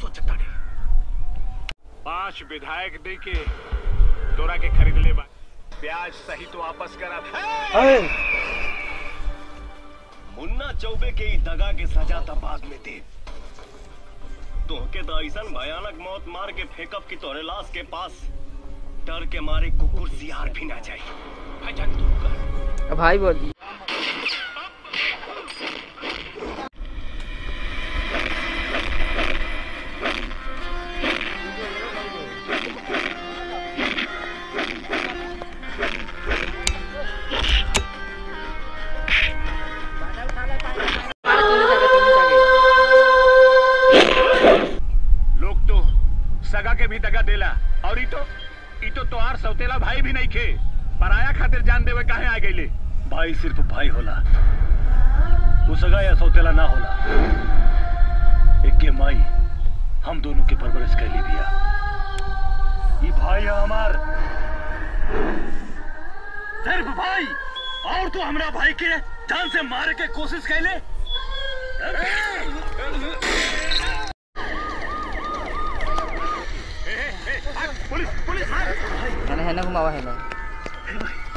सोचता नहीं पांच विधायक दे के तोरा के खरीद ले बा ब्याज सहित वापस करा मुन्ना चौबे के ई दगा के सजा त बाद में दे तोहके तो ऐसा भयानक मौत मार के फेंकब कि तोरे लाश के पास डर के मारे कुकुर सियार भी ना जाए भाईजान तू कर भाई बोली लोग तो सगा के भी दगा देला और ई तो ई तो तोहार सौतेला भाई भी नहीं खे पराया खातिर जान देवे काहे आ गईले भाई सिर्फ भाई होला वो सगा या सौतेला ना होला एक के माई हम दोनों के परवरिश कैली बिया ये भाई है हमार सिर्फ भाई और तू हमरा भाई के जान से मारे के कोशिश कैले पुलिस पुलिस है ना है ना घुमावा है ना